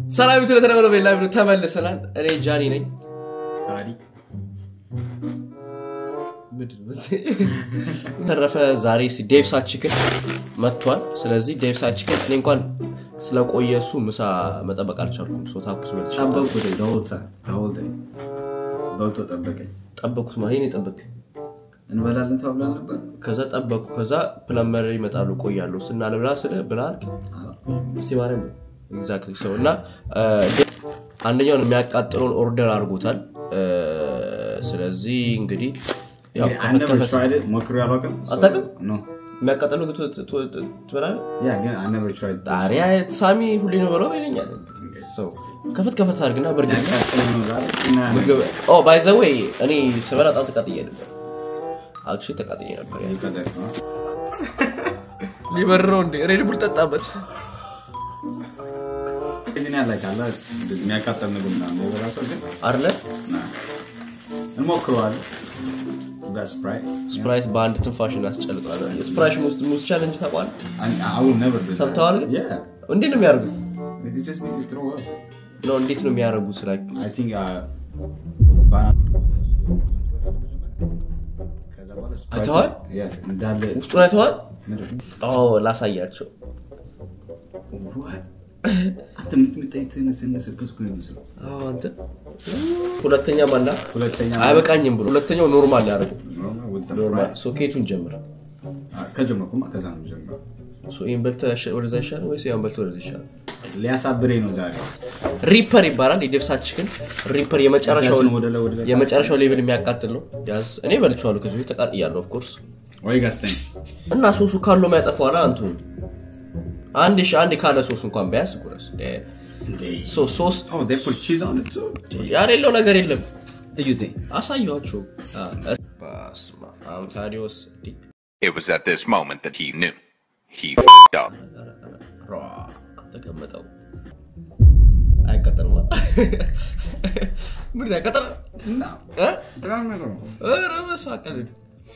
ሰላም ቱ ለተለመደው ቤላ ብሎ ተመልሰናል። እኔ ጃኒ ነኝ። ታዲ ተረፈ ዛሬ ዴቭ ሳችክን መጥቷል። ስለዚህ ዴቭ ሳችክን እኔ እንኳን ስለቆየ እሱ ምሳ መጠበቅ አልቻልኩም። ሶ ታኩስ በልቼ ጠበቁት ደውልታ ደውልታ በልቶ ጠበቀኝ። ጠበኩት ማለት ነው የጠበቅ እንበላለን ተብለን ነበር። ከዛ ጠበኩ። ከዛ ፕለመር ይመጣሉ ቆያለሁ ስና ልብላ ስለ ብላል ሲማርም ኤግዛክትሊ ሰው እና አንደኛውን የሚያቃጥለውን ኦርደር አድርጎታል። ስለዚህ እንግዲህ ያው ከፈት ከፈት ሞክሮ ያላውቅም። አታውቅም? ኖ የሚያቃጥለው ትበላለህ? ያ ግን I never tried. ጣሪያ ሳሚ ሁሌ ነው በለው ይለኛል። ሰው ከፈት ከፈት አድርግና በእርግጥ ያቃጥለኝ ነው ዛሬ እና ምግብ ባይ ዘ ወይ እኔ ስበላ በጣም ተቃጥዬ ነበር። አክቹዋሊ ተቃጥዬ ነበር። ይቀደር ነው። ሊበር ነው እንዴ? ሬድ ቡል ጠጣበት። ግን ያላቃላ የሚያቃጠል ምግብ ምናምን የሚበላ ሰው ግን አለ ና እንሞክረዋለን። ጋር ስፕራይት ስፕራይት በአንድ ትንፋሽ እናስጨልጠዋል። ስፕራሽ ውስጥ ሙስ ቻለንጅ ታውቋል? I will never do that. ሰምተዋል? Yeah. እንዴት ነው የሚያደርጉት? It just make you throw up. ነው እንዴት ነው የሚያደርጉት? ላይ I think uh, ባና- ከዛ በኋላ Sprite- አይተኸዋል? Yeah, እንዳለ ውስጡን አይተዋል? ምንድን ነው? ኦ ላሳያቸው። What? አንተ የምትመጣኝ ትንሽ ትንስበት እኮ ነው የሚመስለው። አዎ፣ አንተ ሁለተኛ ማላ ሁለተኛ አይበቃኝም ብሎ ሁለተኛው ኖርማል ያደርገው Normal with the ኖርማል fries. ሶኬቱን ጀምር። Ah, ከጀመርኩማ ከዛ ነው የምጀምረው። ሶ ይሄን በልተህ ያሸ- ወደዛ ይሻላል ወይስ ያን በልተህ ወደዛ ይሻላል? ሊያሳብረኝ ነው ዛሬ። ሪፐር ይባላል። የደብሳችክን ሪፐር የመጨረሻው እጃችንን ወደ ላይ ወደ ላይ የመጨረሻው ሌብል የሚያቃጥል ነው። ያዝ እኔ በልቼዋለሁ። ከዚህ በፊት ተቃጥያለሁ። ኦፍ ኮርስ ወይ ጋስተኝ እና ሶሱ ካለው የሚያጠፋዋል። አንቱ አንድ ሺ አንድ ካለ ሶስ እንኳን ቢያንስ ጉረስ ሶ ሶስ Oh, they put cheese on it too. ያሌለው ነገር የለም። እዩቴ አሳየኋቸው። በስመ አብ ታዲዮስ እንዲህ It was at this moment that he knew. He f***ed up. ሯ ተቀመጠው አይቀጠልም። ምን ያቀጠል እ? ኧረ በስመ አብ ቀልድ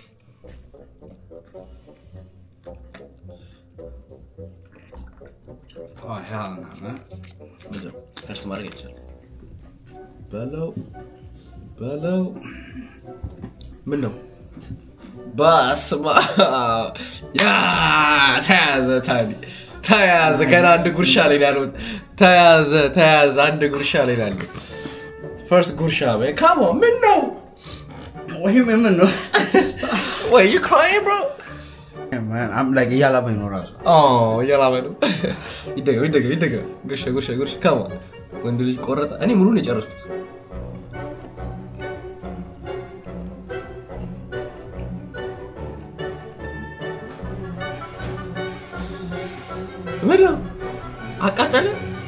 Oh, hell no, man. ምንድን ነው? ከርስ ማድረግ አይቻልም። በለው በለው ምን ነው? በስመ አብ ያ ተያዘ፣ ታዲ ተያዘ። ገና አንድ ጉርሻ ላይ ነው ያለው። ተያዘ ተያዘ፣ አንድ ጉርሻ ላይ ነው ያለው። ፈርስት ጉርሻ ካሞ ምን ነው? ወይ ምን ነው? ወይ ዩ ክራይንግ ብሮ Man, I'm like እያላበኝ ነው ራሱ። እያላመ ነው። ይደገም ይደገም ይደገም። ጉርሻ ጉርሻ ጉርሻ ካሞ ወንድ ልጅ ቆረጠ። እኔ ሙሉን የጨረስኩት ምን ነው? አቃጠለ።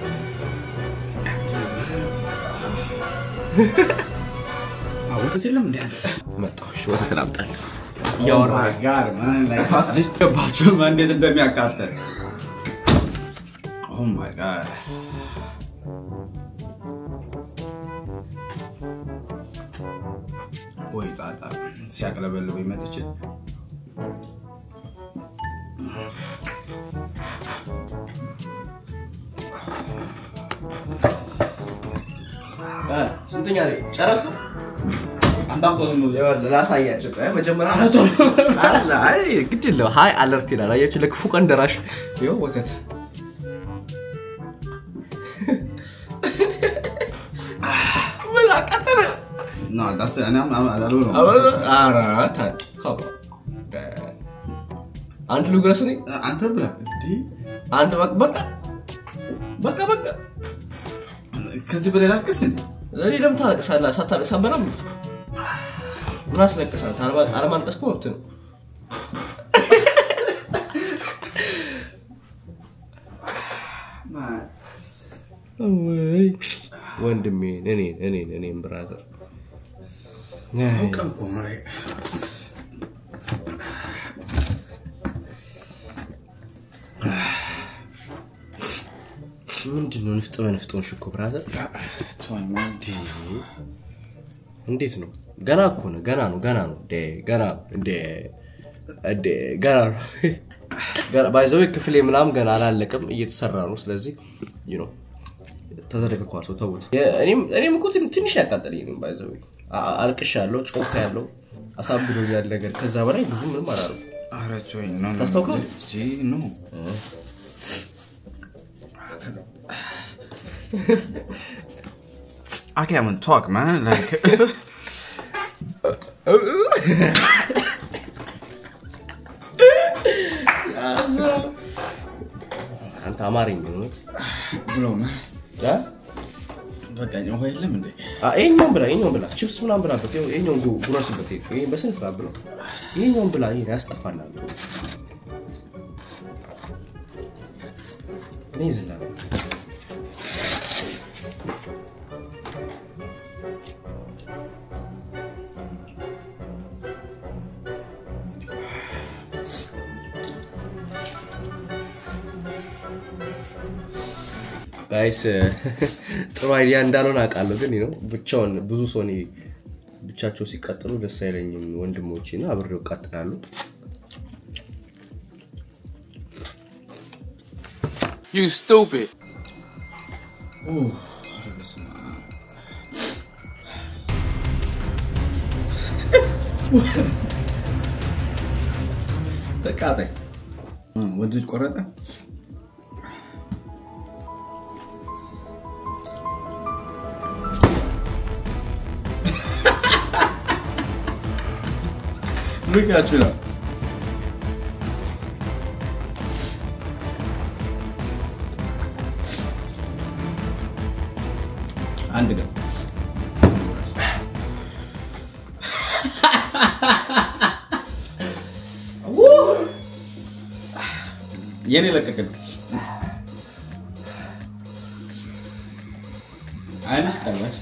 ወተት የለም እንደ አንተ። መጣሁ። እሺ ወተት ላምጣልህ። Oh እያወራ my God, man, like, ገባችሁ ማን እንዴት እንደሚያቃጥል። Oh my God. ወይ ጣጣ ሲያቅለበልበኝ መጥቼ እ፣ ስንተኛ ላይ ጨረስኩ? አንዳቆዝም ይኸውልህ ላሳያቸው። ቆይ መጀመሪያ አለ አይ ግድ የለም ሀይ አለርት ይላል። አያችሁ ለክፉ ቀን ደራሽ ይኸው ወተት ምን አቃጠለ? No, that's it. እኔም አልሆነም። ኧረ ታ- ካባ አንድ ልጉረስ እኔ አንተ ብላ እንዲህ አንድ በቃ በቃ በቃ በቃ ከዚህ በላይ ላልቅስ እንዴ? እኔ ለምን ታለቅሳለህ? ሳታለቅስ አትበላም? ምን አስለቅሳለህ? አለማ- አለማልቀስ እኮ መብት ነው። ወይ ወንድሜ እኔን እኔን እኔን ብራዘር ቀን እኮ ነው ይሄ። ምንድን ነው ንፍጥ በንፍጦን ሽኮ ብራዘር ተወኝ ማን። እንዴት ነው ገና እኮ ነው ገና ነው ገና ነው ዴ ገና ዴ ዴ ገና ነው ባይዘዌ ክፍሌ ምናምን ገና አላለቅም እየተሰራ ነው ስለዚህ ዩ ነው ተዘረግኳል ሰው ተውት። የ- እኔም እኔም እኮ ትን- ትንሽ ያቃጠለኝ ነው ባይዘው አልቅሻ ያለው ጮካ ያለው አሳብዶኛል ነገር ከዛ በላይ ብዙ ምንም አላደረኩም። ኧረ ጆይ ኖ ኖ ታስታውቃለህ? ጂ ኖ I can't even talk, man. Like, አንተ አማርኝ ነው bro, man. እ? በቃ ውሃ የለም እንዴ? አ- ይሄኛውን ብላ ይሄኛውን ብላ ቺፕስ ምናምን ብላበት ይኸው ይሄኛውን ጉ- ጉረስበት ይሄ በስነ ስርዓት ብላ ይሄኛውን ብላ ይሄን ያስጠፋናል እኔ ይዝላል ጋይስ ጥሩ አይዲያ እንዳልሆነ አውቃለሁ፣ ግን ነው ብቻውን ብዙ ሰው እኔ ብቻቸው ሲቀጥሉ ደስ አይለኝም። ወንድሞቼ እና አብሬው እቃጥላለሁ። You stupid. ኧረ በስመ አብ። ተቃጣይ እ፣ ወንድ ልጅ ቆረጠ። ምክንያቱ ነው አንድ ቀን የኔ ለቀቀ ነው። አይነሽ ቀላሽ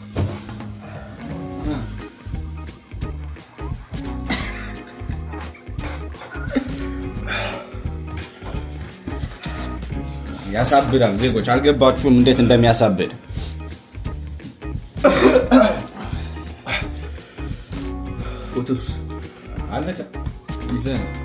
ያሳብዳል። ዜጎች አልገባችሁም እንዴት እንደሚያሳብድ። ፎቶስ አለቀ ይዘህ ነው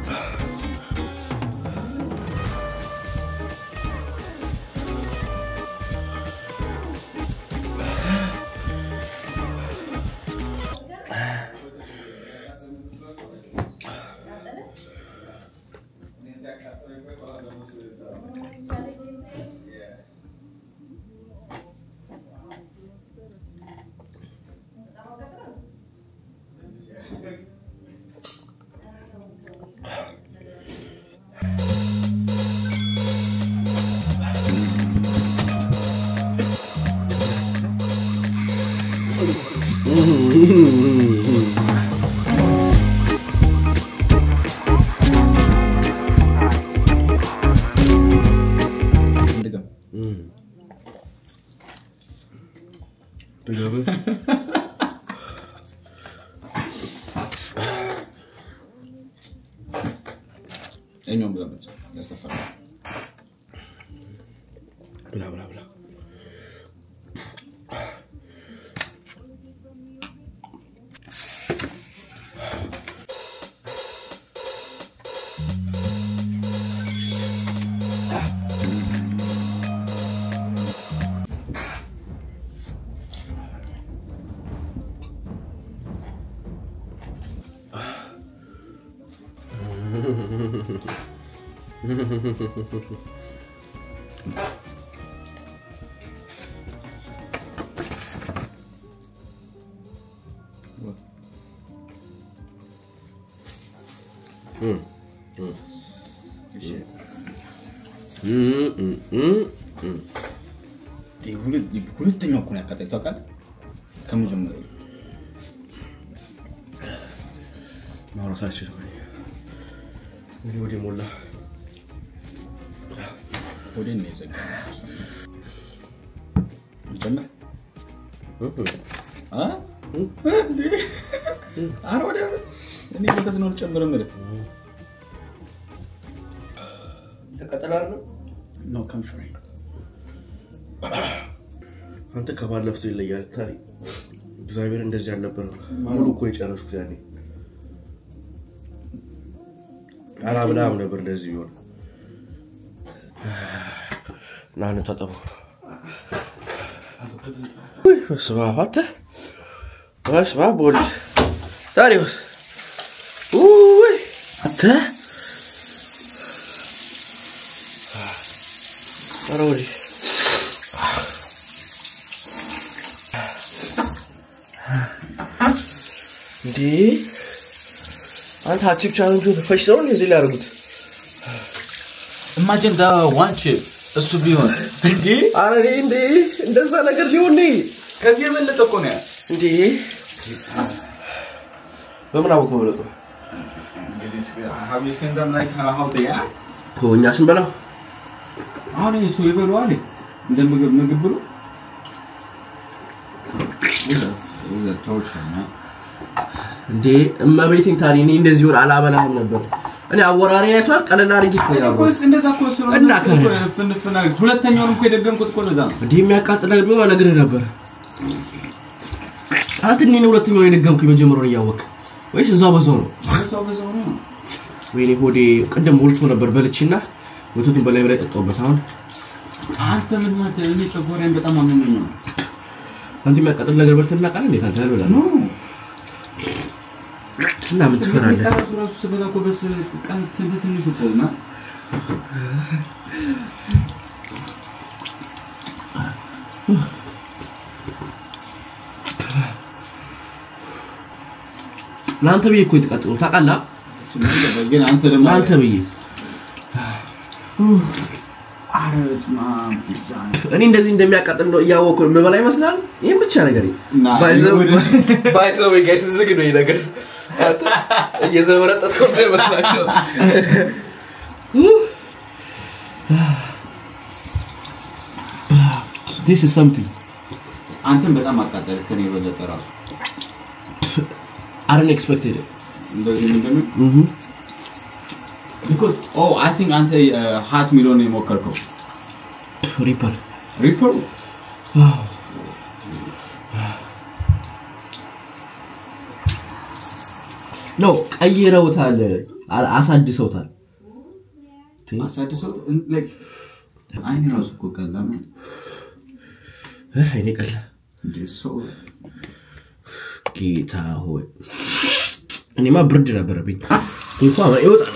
እንድገም ድገም። እኛውም ብለበት ያስተፋል ብላ ብላ ብላ ሁለተኛው እኮ ነው ያቃጠለኝ ታውቃለህ? ከመጀመሪያው ማውራት አልችልም። እኔ ወደ ሞላ ወዴት ነው የዘጋው? ይጨምር አ? እንዴ? ኧረ ወዲያ እኔ ወተት ነው ልጨምር የምልህ ተቀጠላል ነው ነው ከንፈሬ አንተ ከባለፍቱ ይለያል። ታይ እግዚአብሔር እንደዚህ አልነበረም። ሙሉ እኮ ነው የጨረስኩት ያኔ አላብላም ነበር እንደዚህ ቢሆን። ና እንታጠበው። ውይ በስመ አብ አንተ በስመ አብ ወልድ ዳሪዎስ ውይ አንተ ኧረ ወዲህ እንዴ አንተ አቺፕ ቻለንጁን ፈጭተው ነው እዚህ ላይ ያደርጉት ኢማጂን ዳ ዋን ቺፕ እሱ ቢሆን እንዴ አረ እኔ እንዴ እንደዛ ነገር ሊሆን ነው ከዚህ የበለጠ እኮ ነው ያ እንዴ በምን አወቅ መብለጡ እንግዲህ have you seen them like how they act? እኛ ስንበላው አሁን እሱ ይበሉዋል እንደ ምግብ ምግብ ብሎ torture man እንዴ እመቤቴን ታዲያ እኔ እንደዚህ ሆን አላበላህም ነበር እኔ አወራሪ አይቷል ቀለል አድርጌ እኮ ነው እኮ ያወራሁት። እንደዛ እኮ ስለሆነ እና እኮ ከ- ፍንፍና ሁለተኛውን እኮ የደገምኩት እኮ ለዛ ነው እንዲህ የሚያቃጥል ነገር ቢሆን እነግርህ ነበር አንተ እኔን ሁለተኛውን የደገምኩ የመጀመሪያውን እያወቅህ ወይስ እዛው በዛው ነው ሰው በሰው ነው ወይኔ ሆዴ ቅድም ሞልቶ ነበር በልቼና ወተቱን በላይ በላይ ጠጣሁበት አሁን አንተ ምን ማለት እኔ ጨጓራዬን በጣም አመመኝ ነው አንተ የሚያቃጥል ነገር በልተህ እናውቃለን እንዴት አንተ ያልበላል ኖ እና ምን ትፈራለህ ራሱ ራሱ ስበላ እኮ በስ ቀን በትንሹ እኮ ና ለአንተ ብዬ እኮ የተቃጠሉ ታውቃለህ ግን አንተ ደግሞ ለአንተ ብዬ ኧረ በስመ አብ ጃን። እኔ እንደዚህ እንደሚያቃጥል ነው እያወቅሁ የምበላ ይመስላል ይህም ብቻ ነገር ና፣ ወደ- ባይዘው ጋይስ ዝግ ነው ይህ ነገር አንተ እየዘበረጠጥከው እንዳይመስላቸው This is something. አንተን በጣም አቃጠለ ከኔ የበለጠ ራሱ I didn't expect it. እንደዚህ ምንድነው Mhm. ቢኮዝ ኦ አይ ቲንክ አንተ ሀት ሚሊዮን ነው የሞከርከው Reaper. ሪፐሩ ኖ ቀይረውታል፣ አ- አሳድሰውታል። አሳድሰው ላይክ አይኔ ራሱ እኮ ቀላ ነው እህ፣ አይኔ ቀላ። እንዴ ሰው ጌታ ሆይ እኔማ ብርድ ነበረብኝ። ጉንፋን ይወጣል።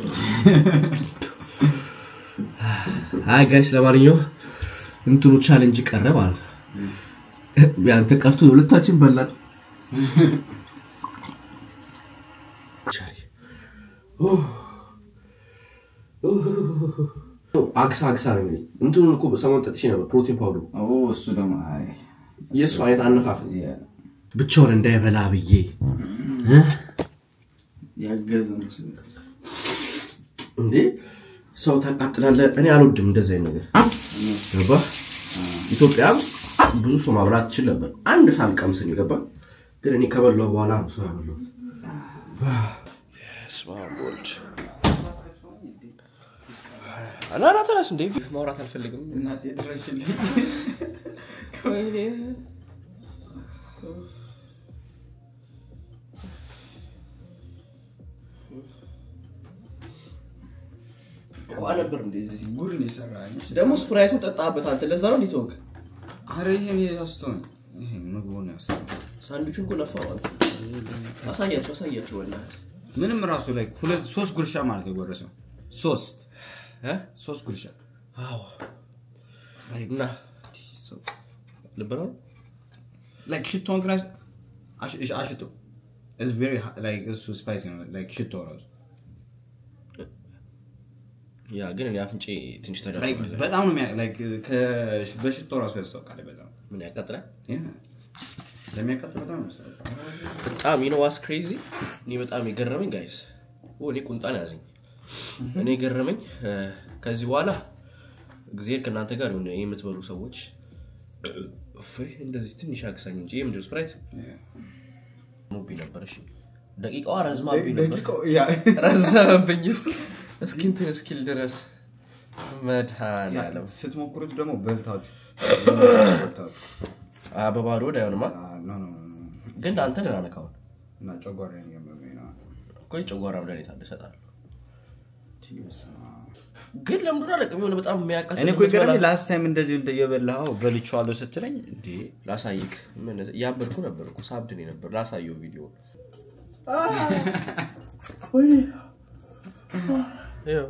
አይ ጋይስ፣ ለማንኛውም እንትኑ ቻሌንጅ ቀረ ማለት ነው። ያንተ ቀርቶ ሁለታችን በላን። ቻሌ አግሳ አግሳ ነው የሚለኝ። እንትኑን እኮ ሰሞኑን ጠጥቼ ነበር፣ ፕሮቲን ፓውደሩ ኦ እሱ ደግሞ አይ የእሱ አይነት አነፋፍ ያ- ብቻውን እንዳይበላ ብዬ እ? ያገዘ ነው እሱ። እንዴ ሰው ታቃጥላለህ። እኔ አልወድም እንደዚህ አይነት ነገር ገባ። ኢትዮጵያ ብዙ ሰው ማብላት ትችል ነበር። አንድ ሳልቀምስ ነው የገባ። ግን እኔ ከበላሁ በኋላ ነው ሰው ያበላው። ና ና ተነስ። እንዴ ማውራት አልፈልግም። እናቴ ድረሽልኝ ዋ ነበር እንደዚህ ጉድ ነው የሰራኝ ደግሞ ስፕራይቱን ጠጣበት አንተ። ለዛ ነው እንዴት ወግ አረ ይሄን ያስተው ይሄ ምግቡን ያስተው ሳንዱቹን እኮ ነፋ ማለት ነው። አሳያቸው አሳያቸው በእናትህ ምንም ራሱ ላይ ሁለት ሶስት ጉርሻ ማለት የጎረሰው ሶስት እ? ሶስት ጉርሻ አዎ እና ልብ ነው ላይክ ሽቶን ግን አሽ- አሽ- አሽቶ ኢትስ ቬሪ ላይክ እሱ ስፓይሲ ነው ላይክ ሽቶ ራሱ ያ ግን እኔ አፍንጬ ትንሽ ላይክ ተዳርጓል። በጣም ነው የሚያ- ላይክ ከ- በሽቶ ራሱ ያስታውቃል በጣም ምን ያቃጥላል? Yeah. ለሚያቃጥል በጣም ነው የሚያስጠላው። በጣም ዩ ኖ ዋስ ክሬዚ እኔ በጣም የገረመኝ ጋይስ እኔ ቁንጣን ያዘኝ እኔ የገረመኝ እ፣ ከዚህ በኋላ እግዚአብሔር ከእናንተ ጋር ይሁን የምትበሉ ሰዎች እፎይ፣ እንደዚህ ትንሽ አግሳኝ እንጂ ይህ ምንድን ስፕራይት Yeah. ሞብኝ ነበር እሺ ደቂቃዋ ረዝማብኝ ነበር ደቂቃው- ያ- ረዘመብኝ እሱ እስኪ እንትን እስኪል ድረስ መድኃኒዓለም ስትሞክሩት ደግሞ በልታችሁ በልታችሁ አ፣ በባዶ ወደ አይሆንማ Ah, no, no, no, no. ግን አንተ ደህና ነህ ካሁን እና ጨጓራዬን እያመመኝ ነው። እኮ የጨጓራ መድኃኒት አለ እሰጥሃለሁ በስመ አብ። ግን ለምንድን ነው አላውቅም የሆነ በጣም የሚያቃጥል እኔ እኮ ይገርምህ ላስት ታይም እንደዚህ እንደ የበላኸው በልቼዋለሁ ስትለኝ እንዴ ላሳይክ ምን እያበድኩ ነበር እኮ ሳብድን ነበር ላሳየው ቪዲዮ ይኸው።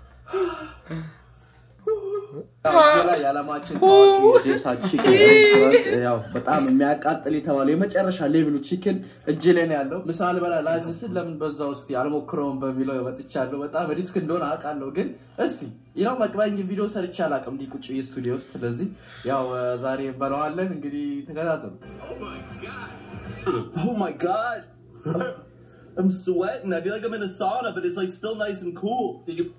ላይ የዓለማችን ታዋቂ የዴሳ ቺክን ሬስቶራንት ያው በጣም የሚያቃጥል የተባለው የመጨረሻ ሌቭሉ ቺክን እጅ ላይ ነው ያለው። ምሳ ልበላ ላዝ ስል ለምን በዛ ውስጥ አልሞክረውም በሚለው መጥቻለሁ። በጣም ሪስክ እንደሆነ አውቃለሁ፣ ግን እስቲ ያው መቅበኝ ቪዲዮ ሰርቼ አላውቅም እንዲህ ቁጭ ብዬ ስቱዲዮ ውስጥ። ስለዚህ ያው ዛሬ እንበላዋለን። እንግዲህ ተከታተሉ። Oh my god. I'm sweating. I feel like I'm in a sauna, but it's like still nice and cool. Did you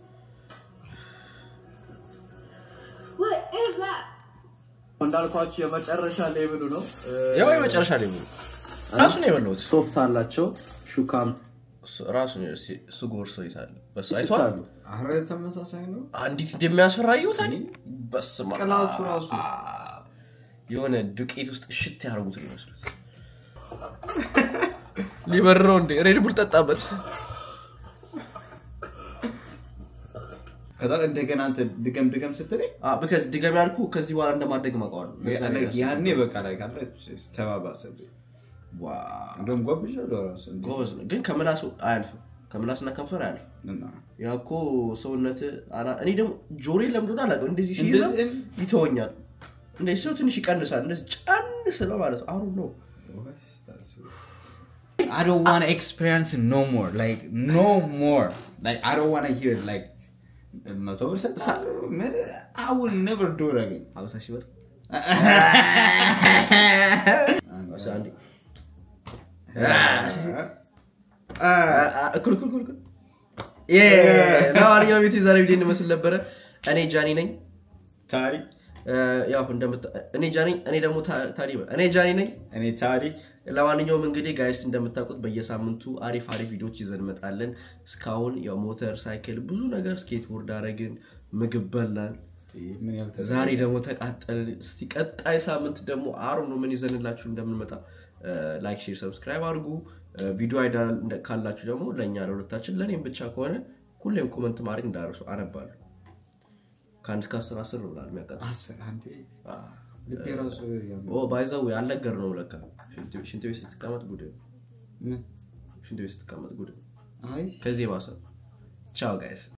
What is that? እንዳልኳችሁ የመጨረሻ ሌቭሉ ነው። ያው የመጨረሻ ላይ ብሎ ራሱ ነው የበላሁት ሶፍት አላቸው ሹካም ራሱ ነው እስኪ እሱ ጎርሶ ይታል በስ አይቷል አሉ። አረ ተመሳሳይ ነው አንዲት እንደሚያስፈራ ይወታል በስመ አብ። ቅላቱ ራሱ የሆነ ዱቄት ውስጥ ሽት ያደርጉት ነው ይመስሉት ሊበርረው እንዴ ሬድቡል ጠጣበት ከዛ እንደገና አንተ ድገም ድገም ስትለኝ ብከዝ ድገም ያልኩ ከዚህ በኋላ እንደማደግም አውቀዋለሁ ለዛ ነው like ያሰብኩት። ያኔ በቃ ላይ ካለ ተባባሰብኝ ዋው፣ እንደውም ጎብዣለሁ ራሱ እንዴ። ጎበዝ ነው ግን ከምላሱ አያልፍም ከምላስና ከንፈር አያልፍም እና ያ እኮ ሰውነት አና- እኔ ደግሞ ጆሬ ለምዶን አላውቅም እንደዚህ ሲይዘው እንደዚህ- ይተወኛል እንደዚህ ሰው ትንሽ ይቀንሳል እንደዚህ ጫን ስለው ማለት ነው አሩ ነው I don't want to experience it no more. Like no more. Like I don't want to hear it. Like መቶ ብር ሰጥሃለሁ? ምን- I will never do it again. ሀምሳ ሺህ ብር እሺ፣ አንዴ እኩል እኩል እኩል እኩል ዬ፣ ለማንኛውም ቤቱ የዛሬ ቪዲዮ እንመስል ነበረ እኔ ጃኒ ነኝ ታሪክ እ፣ ያው እንደምታ እኔ ጃኒ እኔ ደግሞ ታ- ታዲ እኔ ጃኒ ነኝ እኔ ታሪክ ለማንኛውም እንግዲህ ጋይስ እንደምታውቁት በየሳምንቱ አሪፍ አሪፍ ቪዲዮች ይዘን እንመጣለን እስካሁን ያው ሞተር ሳይክል ብዙ ነገር ስኬትቦርድ አረግን ምግብ በላን ምን ያህል ተዘ- ዛሬ ደግሞ ተቃጠልን እስቲ ቀጣይ ሳምንት ደግሞ አሩ ነው ምን ይዘንላችሁ እንደምንመጣ ላይክ ሼር ሰብስክራይብ አድርጉ እ፣ ቪዲዮ አይዳ እንደ- ካላችሁ ደግሞ ለእኛ ለሁለታችን ለእኔም ብቻ ከሆነ ሁሌም ኮመንት ማድረግ እንዳረሱ አነባለሁ ከአንድ እስከ አስር አስር ነው ብላል የሚያቃጥል አስር አንዴ ልቤ ራሱ ያም- ባይዘው አልነገር ነው ለካ ሽንት ሽንት ቤት ስትቀመጥ ጉድ ነው። ምን? ሽንት ቤት ስትቀመጥ ጉድ ነው። አይ ከዚህ የባሰ ቻው ጋይስ